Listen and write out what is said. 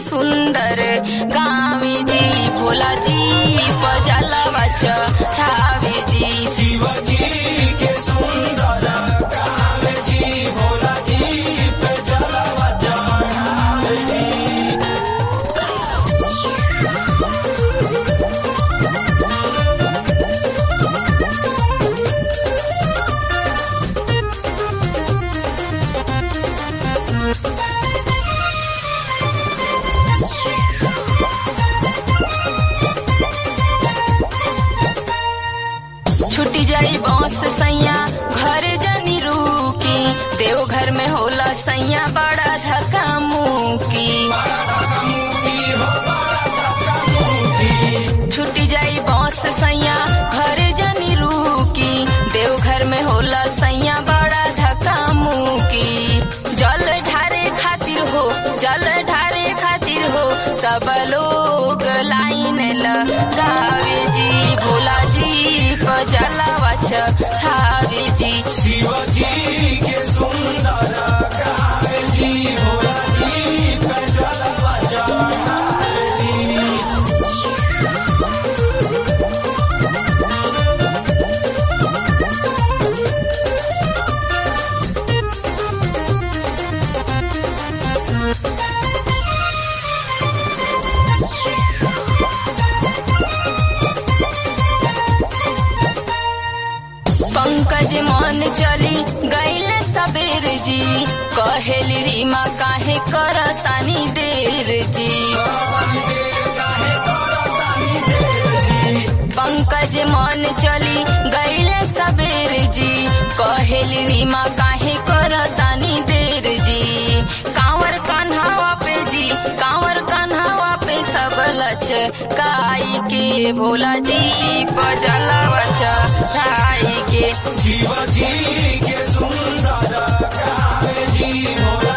सुंदर गावे जी भोला जी पजलवा चढ़ावे जी शिवजी के सुंदर गावे जी भोला जी पे जलवा चढ़ावे जी छुटी जाई बौस सैया घर जनी रूकी देवघर में होला सैया बड़ा धक्का मुकी छुटी जाई बौस सैया घर जनी रूकी देवघर में होला सैया बड़ा धक्का मुकी जल ढारे खातिर हो जल ढारे खातिर हो सब लोग लाइन लगावे जी भोला जी पजलवा चढ़ावे जी शिवजी के सुंदर गावे जी भोला जी पे जलवा चढ़ावे जी पंकज मन चली गईल सबेर जी कहेली रीमा काहे करतानी देर जी पंकज मन चली गईल सबेर जी कहेली रीमा काहे करतानी देर जी कांवर कन्हावा पे जी कांवर कन्हावा पे सब लच काई के भोला जी पजला बचा के शिवजी के सुंदर गावे जी भोला